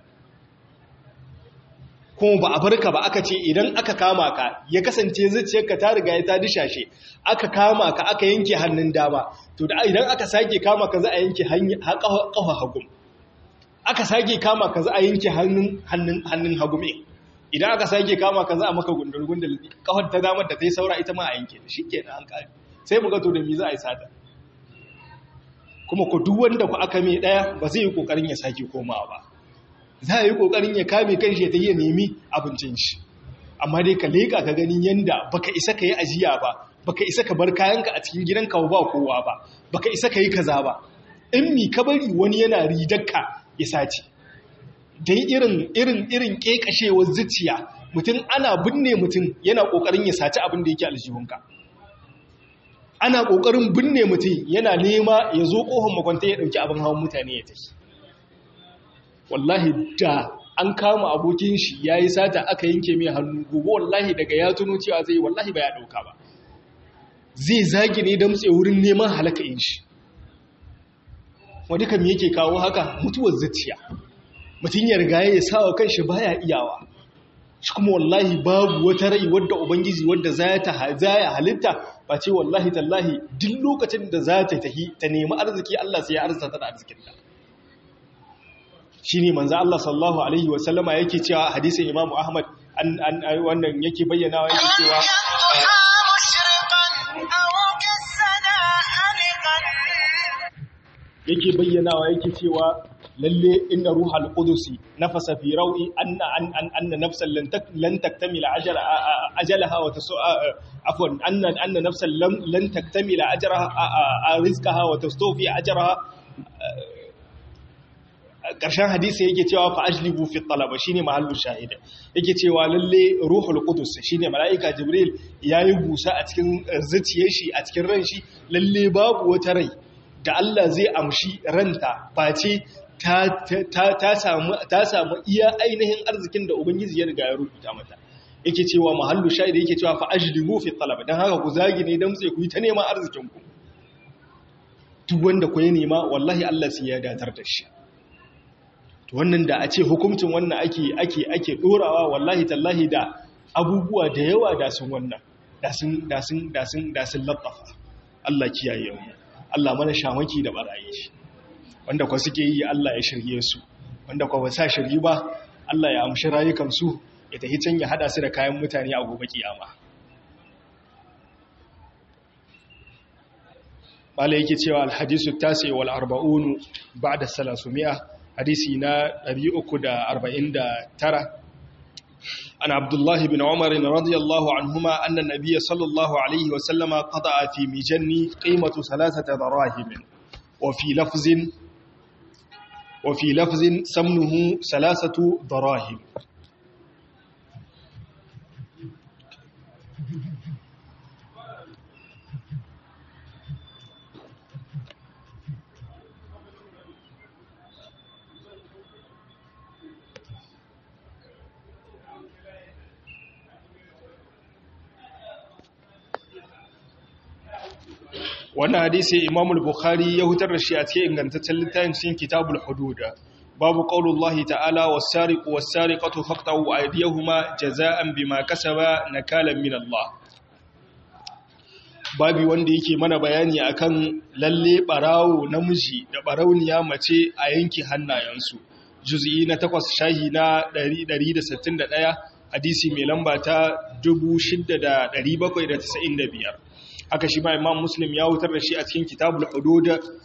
A: kuma ba a barka ba aka ce idan aka kama ka ya kasance zuciyarka ta riga ya ta dishashe aka kama ka aka yanke hannun dama to da idan aka sake kama ka za a yanke kafa hagu aka sake kama ka za a yanke hannun hannun hagu me idan aka sake kama ka za a maka gundul gundul kafar ta damar da ta yi saura ita ma a yanke shi kenan an kare sai mu ga to da me za a yi sata kuma ku duk wanda ku aka mai daya ba zai yi kokarin ya sake komawa ba za a yi ƙoƙarin ya kame kan shi ta yi nemi abincin shi amma dai ka leƙa ka ganin yanda baka isa ka yi ajiya ba baka isa ka bar kayanka a cikin gidanka ba kowa ba baka isa ka yi kaza ba in mi ka bari wani yana ridarka ya sace dai irin irin irin kekashewar zuciya mutum ana binne mutum yana ƙoƙarin ya saci abin da yake aljihunka ana ƙoƙarin binne mutum yana nema ya zo ƙofar makwanta ya ɗauki abin hawan mutane ya tafi wallahi da an kama abokin shi ya yi sata aka yanke mai hannu gobe wallahi daga ya tuno cewa zai wallahi ba ya ɗauka ba zai zagi ne damtse wurin neman halaka in shi wadda kam yake kawo haka mutuwar zuciya mutum ya riga ya sa wa kanshi baya iyawa shi kuma wallahi babu wata rai wadda ubangiji wadda za ta ya halitta ba ce wallahi tallahi duk lokacin da za ta tahi ta nemi arziki Allah sai ya arzata da arzikinta shi ne manzo Allah sallallahu Alaihi wasallama yake cewa hadisin imamu Ahmad wannan yake bayyanawa yake cewa yake bayyanawa yake cewa lalle inna ruhal qudusi nafasa fi rawi anna an anna nafsan lan taktamila ajalaha wa tasu afwan anna anna nafsan lan taktamila ajraha rizqaha wa tastawfi ajraha ƙarshen hadisi yake cewa fa ajlibu fi talaba shine mahallu shahida yake cewa lalle ruhul qudus shine malaika jibril yayi busa a cikin zuciyar shi a cikin ran shi lalle babu wata rai da Allah zai amshi ranta face ta ta samu ta samu iya ainihin arzikin da ubangiji ya riga ya rubuta mata yake cewa mahallu shahida yake cewa fa ajlibu fi talaba dan haka ku zagi ne dan sai ku yi ta neman arzikin ku duk wanda ku ya nema wallahi Allah sai ya datar da shi wannan da a ce hukuncin wannan ake ake ake dorawa wallahi tallahi da abubuwa da yawa da sun wannan da sun da sun da sun da sun lattafa Allah kiyaye mu Allah mana shamaki da barayi shi wanda kwa suke yi Allah ya shirye su wanda kwa ba sa shirye ba Allah ya amshi rayukan su ya tafi can ya hada su da kayan mutane a gobe kiyama Bala yake cewa alhadisu tasi wal arba'unu ba'da salasumia hadisi na 349 an abdullahi bin umar radiyallahu anhuma anna nabiyya sallallahu alaihi wa sallama qada'a fi mijanni qimatu salasata darahim wa fi lafzin wa fi lafzin samnuhu salasatu darahim wannan hadisi Imam al-Bukhari ya hutar da shi a cikin ingantaccen littafin cikin Kitabul Hudud babu qaulullahi ta'ala was-sariqu was-sariqatu faqtahu aydiyahuma jazaa'an bima kasaba nakalan min Allah babi wanda yake mana bayani akan lalle barawo namiji da barauniya mace a yanki hannayensu juz'i na 8 shahi na 161 hadisi mai lamba ta 6795 haka shi ma imam muslim ya wutar da shi a cikin kitabul hudud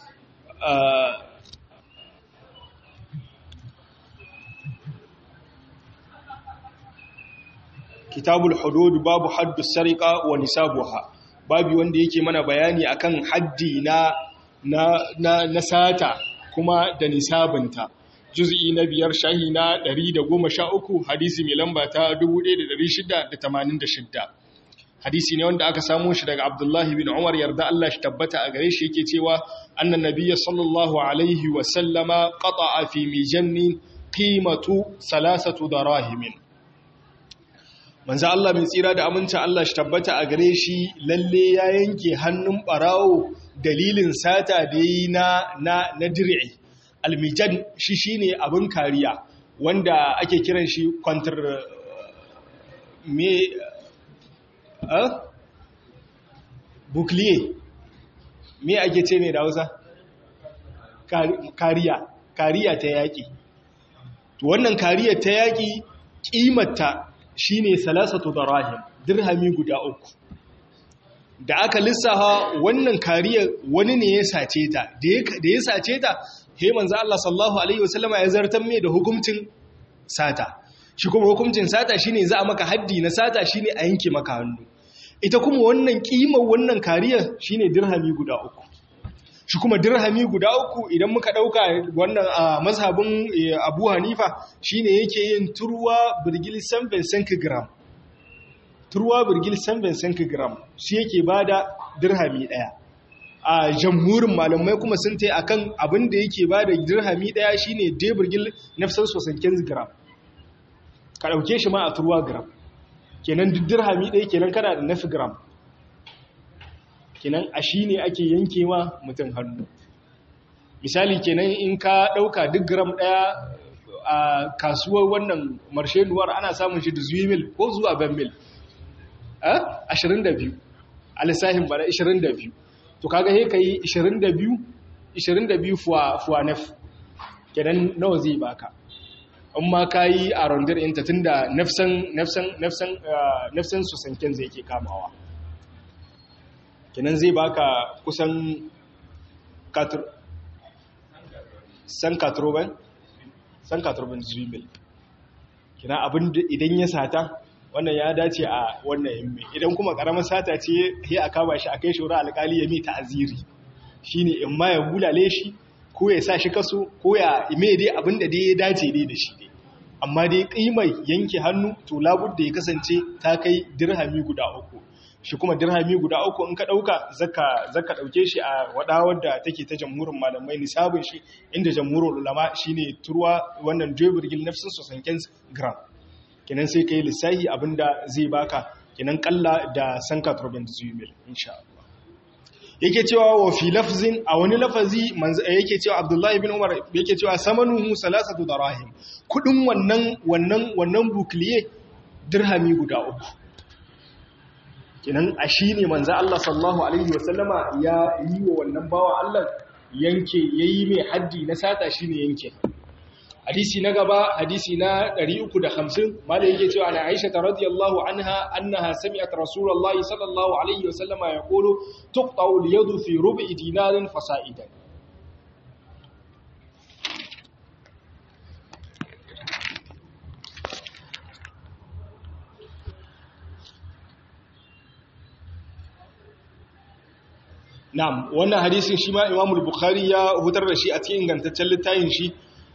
A: kitabul hudud babu haddu sariqa wa nisabuha babu wanda yake mana bayani akan haddi na na na sata kuma da nisabinta juz'i na biyar shahi na 113 hadisi mai lamba ta 1686 hadisi ne wanda aka samu shi daga Abdullahi bin Umar yarda Allah shi tabbata a gare shi yake cewa annan nabiyyi sallallahu alaihi wa sallama qata'a fi mijannin qimatu salasatu darahimin manzo Allah mai tsira da aminta Allah shi tabbata a gare shi lalle ya yanke hannun barawo dalilin sata da yi na na na dir'i almijan shi shine abin kariya wanda ake kiran shi kwantar me a bukliye me ake ce mai da hausa kariya kariya ta yaƙi wannan kariya ta yaƙi ƙimata shine salasatu darahim dirhami guda uku da aka lissafa wannan kariya wani ne ya sace ta da ya sace ta he manzo Allah sallallahu alaihi wasallama ya zartar mai da hukuncin sata shi kuma hukuncin sata shine za a maka haddi na sata shine a yanke maka hannu ita kuma wannan kimar wannan kariya shine dirhami guda uku shi kuma dirhami guda uku idan muka dauka wannan a mazhabin Abu Hanifa shine yake yin turwa birgil 7 gram turwa birgil 7 gram shi yake bada dirhami daya a jamhurin malamai kuma sun ta akan abin da yake ba da dirhami daya shine deburgil nafsan sosanken gram ka dauke shi ma a turwa gram kenan duk dirhami daya kenan kana da nafi gram kenan a shi ne ake yanke ma mutum hannu misali kenan in ka dauka duk gram daya a kasuwar wannan marshenuwar ana samun shi da zuwa mil ko zuwa ban mil 22 a lissahin bana 22 to kaga he kai 22 22 fuwa fuwa naf kenan nawa zai baka amma kai a rondar inta tunda nafsan nafsan nafsan nafsan su sanken zai yake kamawa kenan zai baka kusan katur san katroban san katroban zuwimil kenan abin idan ya sata wannan ya dace a wannan yammi idan kuma karamar sata ce sai a kama shi a kai shura alkali ya mai ta'aziri shine in ma ya bulale shi ko ya sa shi kaso ko ya ime dai abinda dai ya dace dai da shi dai amma dai kimai yanke hannu to labudda ya kasance ta kai dirhami guda uku shi kuma dirhami guda uku in ka dauka zaka zaka dauke shi a wadawar da take ta jamhurin malamai nisabin shi inda jamhurul ulama shine turwa wannan jebirgil nafsin sosanken gram kenan sai kai lissahi abinda zai baka kenan kalla da sanka turbin zuwimil insha Allah yake cewa wa fi lafzin a wani lafazi yake cewa Abdullahi bin Umar yake cewa samanuhu salasatu darahim kudin wannan wannan wannan bukliye dirhami guda uku kenan a shine manzo Allah sallallahu alaihi wasallama ya yi wa wannan bawa Allah yanke yayi mai haddi na sata shine yanke hadisi na gaba hadisi na 350 malai yake cewa ana Aisha radhiyallahu anha annaha sami'at rasulullahi sallallahu alaihi wasallam yaqulu tuqta'u al-yadu fi rub'i dinarin fasa'idan Na'am wannan hadisin shi ma Imam al-Bukhari ya hutar da shi a cikin ingantaccen littafin shi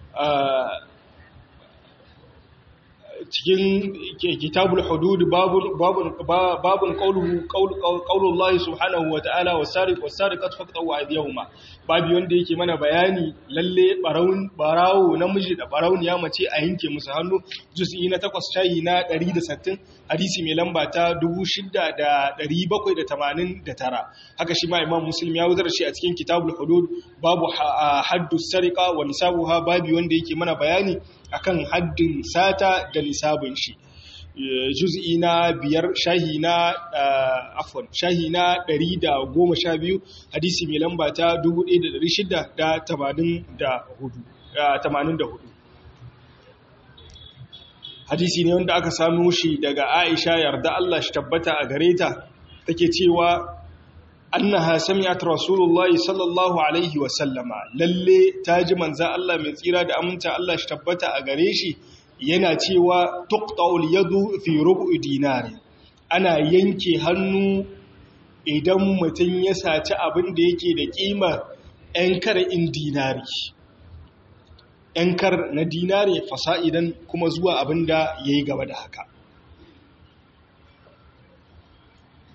A: cikin kitabul hudud babun babun qawluhu qawlullahi subhanahu wa ta'ala was-sariq was-sariqatu faqtu aydiyahuma babu wanda yake mana bayani lalle barawun barawo namiji da barawun ya mace a yanke musu hannu juz'i na 8 shayi na 160 hadisi mai lamba ta 6789 haka shi ma imam muslim ya wuzar shi a cikin kitabul hudud babu haddu sariqa wa nisabuha babu wanda yake mana bayani akan haddin sata da nisabin shi juz'i na biyar shahi na afwan shahi na 112 hadisi mai lamba ta 1684 hadisi ne wanda aka samu shi daga Aisha yarda Allah shi tabbata a gare ta take cewa annaha sami'at rasulullahi sallallahu alaihi wa sallama lalle taji manzo Allah mai tsira da aminta Allah shi tabbata a gare shi yana cewa tuqta'ul yadu fi rubu'i dinari ana yanke hannu idan mutum ya saci abin da yake da kima ‘yan in dinari ‘yan kar na dinari fasa'idan kuma zuwa abin da ya yi gaba da haka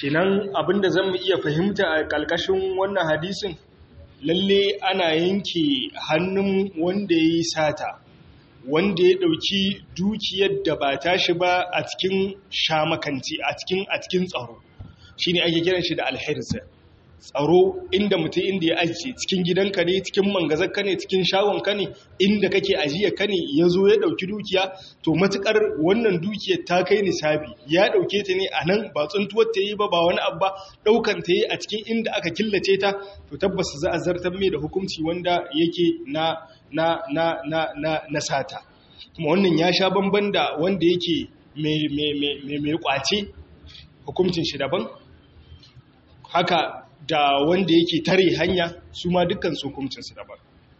A: kenan abinda zan mu iya fahimta a ƙalƙashin wannan hadisin lalle ana yanke hannun wanda ya yi sata wanda ya ɗauki dukiyar da ba tashi ba a cikin shamakanci a cikin a cikin tsaro shine ake kiran shi da alhirza tsaro inda mutum inda ya ajiye cikin gidanka ne cikin mangazarka ne cikin shagonka ne inda kake ajiye ka ne ya zo ya ɗauki dukiya to matukar wannan dukiyar ta kai nisabi ya ɗauke ta ne a nan ba tsuntuwar ta yi ba ba wani abu ba ɗaukan ta yi a cikin inda aka killace ta to tabbas za a zartar mai da hukunci wanda yake na na na na na na sata kuma wannan ya sha bamban da wanda yake mai mai mai kwace hukuncin shi daban haka da wanda yake tare hanya su ma dukkan su hukuncinsu daban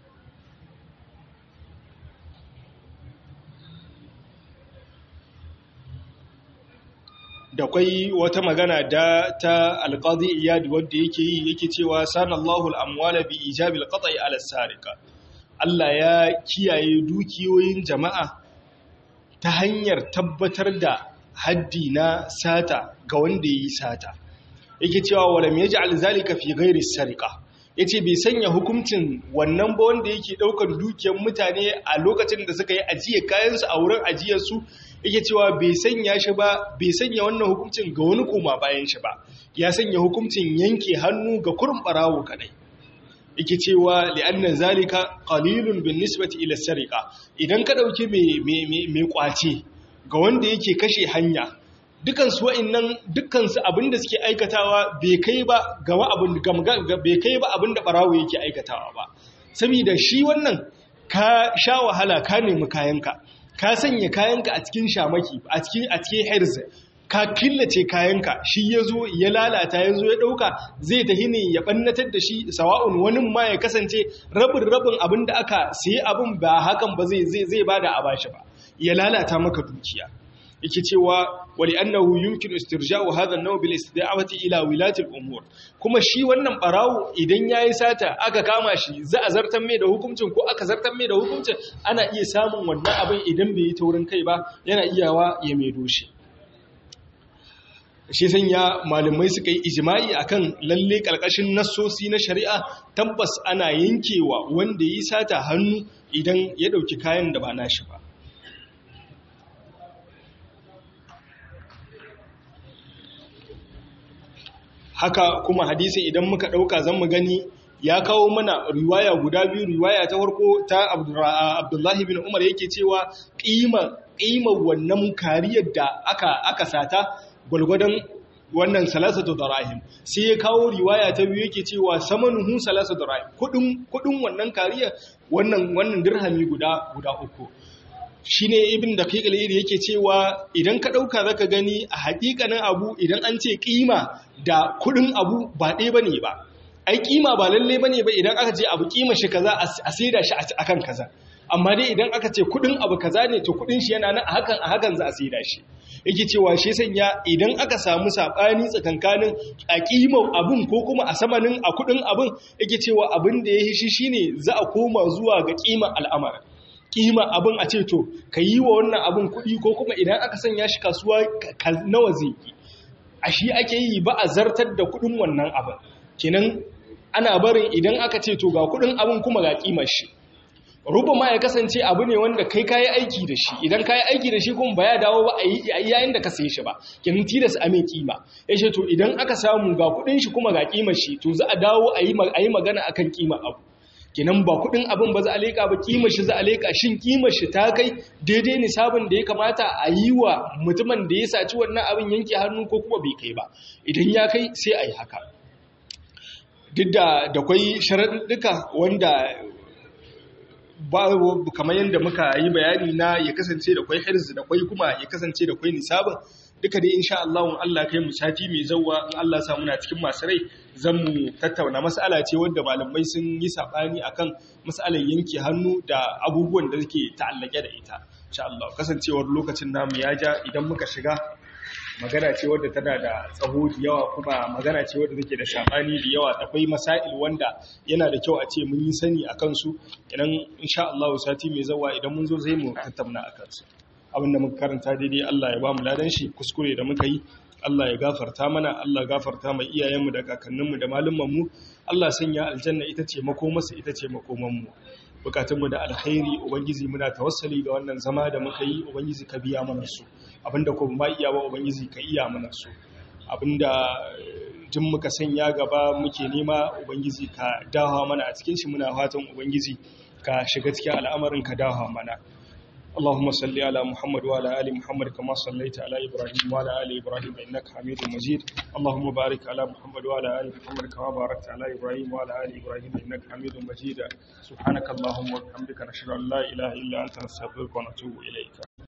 A: da kwai wata magana da ta alƙazi iyadi wadda yake yi yake cewa sanallahu al'amwala bi ijabil qat'i ala sarika Allah ya kiyaye dukiyoyin jama'a ta hanyar tabbatar da haddi na sata ga wanda yi sata yake cewa walam yaj'al zalika fi ghairi sariqa yace bai sanya hukuncin wannan ba wanda yake daukar dukiyar mutane a lokacin da suka yi ajiye kayan su a wurin ajiyar su yake cewa bai sanya shi ba bai sanya wannan hukuncin ga wani koma bayan shi ba ya sanya hukuncin yanke hannu ga kurin barawo kadai yake cewa li'anna zalika qalilun bin nisbati ila sariqa idan ka dauki mai mai kwace ga wanda yake kashe hanya dukansu wa'annan dukansu abinda suke aikatawa bai kai ba ga abin bai kai ba abinda barawo yake aikatawa ba saboda shi wannan ka sha wahala ka nemi kayanka ka sanya kayanka a cikin shamaki a cikin a cikin herz ka killace kayanka shi yazo ya lalata yazo ya dauka zai tahi ne ya bannatar da shi sawa'un wani ma ya kasance rabin rabin abinda aka sayi abin ba hakan ba zai zai zai bada a bashi ba ya lalata maka dukiya yake cewa wali annahu yumkinu istirja'u hadha an-naw bil istida'ati ila wilati al-umur kuma shi wannan barawo idan yayi sata aka kama shi za a zartan mai da hukuncin ko aka zartan mai da hukuncin ana iya samun wannan abin idan bai yi taurin kai ba yana iyawa ya mai doshi shi sanya malamai suka yi ijma'i akan lalle kalkashin nassosi na shari'a tabbas ana yankewa wanda yi sata hannu idan ya dauki kayan da ba nashi ba haka kuma hadisi idan muka ɗauka zan mu gani ya kawo mana riwaya guda biyu riwaya ta farko ta abdullahi bin umar yake cewa ƙimar wannan kariyar da aka, aka sata gwalgwadon wannan salasatu darahim sai ya kawo riwaya ta biyu yake cewa samanuhu salasatu darahim kudin kudin wannan kariyar wannan wannan dirhami guda guda uku shine ibn daqiq al-iri yake cewa idan ka dauka zaka gani a hakikanin abu idan an ce kima da kudin abu ba ɗaya bane ba ai kima ba lalle bane ba idan aka ce abu kima shi kaza a saida shi akan kaza amma dai idan aka ce kudin abu kaza ne to kudin shi yana nan a hakan a hakan za a saida shi yake cewa shi sanya idan aka samu sabani tsakankanin a kimar abun ko kuma a samanin a kudin abun yake cewa abin da ya shi shine za a koma zuwa ga kimar al'amarin kima abin a ce to ka yi wa wannan abin kuɗi ko kuma idan aka sanya shi kasuwa nawa zai yi a shi ake yi ba a zartar da kuɗin wannan abin kenan ana barin idan aka ce to ga kuɗin abin kuma ga kimar shi ruba ma ya kasance abu ne wanda kai kayi aiki da shi idan kayi aiki da shi kuma ba ya dawo ba a yi yayin da ka saye shi ba kenan tilas a mai kima ya ce to idan aka samu ga kuɗin shi kuma ga kimar shi to za a dawo a yi magana akan kimar abu kinan ba kudin abin ba za a leka ba kimar shi za a leka shin kimar shi ta kai daidai nisabin da ya kamata a yi wa mutumin da ya saci wannan abin yanke hannu ko kuma bai kai ba idan ya kai sai a yi haka duk da da kwai sharaɗuka wanda ba kamar yadda muka yi bayani na ya kasance da kwai hirzi da kwai kuma ya kasance da kwai nisabin duka dai insha Allah in Allah kai mu sati mai zawwa in Allah sa muna cikin masu rai zan mu tattauna mas'ala ce wanda malamai sun yi sabani akan mas'alar yanke hannu da abubuwan da suke ta'allake da ita insha Allah kasancewar lokacin namu ya ja idan muka shiga magana ce wadda tana da tsaho da yawa kuma magana ce wadda take da sabani da yawa akwai masail wanda yana da kyau a ce mun yi sani akan su idan insha Allah sati mai zawwa idan mun zo zai mu tattauna akan su abinda muka karanta daidai Allah ya ba mu ladan shi kuskure da muka yi Allah ya gafarta mana Allah gafarta mai iyayenmu da kakanninmu da malumanmu Allah sanya aljanna ita ce makomarsa ita ce makomanmu bukatunmu da alkhairi ubangiji muna tawassali ga wannan zama da muka yi ubangiji ka biya mana su abinda ko ba iya ba ubangiji ka iya mana su abinda jin muka sanya gaba muke nema ubangiji ka dawa mana a cikin shi muna fatan ubangiji ka shiga cikin al'amarin ka dawa mana اللهم صل على محمد وعلى ال محمد كما صليت على ابراهيم وعلى ال ابراهيم انك حميد مجيد اللهم بارك على محمد وعلى ال محمد كما باركت على ابراهيم وعلى ال ابراهيم انك حميد مجيد سبحانك اللهم وبحمدك نشهد ان لا اله الا انت نستغفرك ونتوب اليك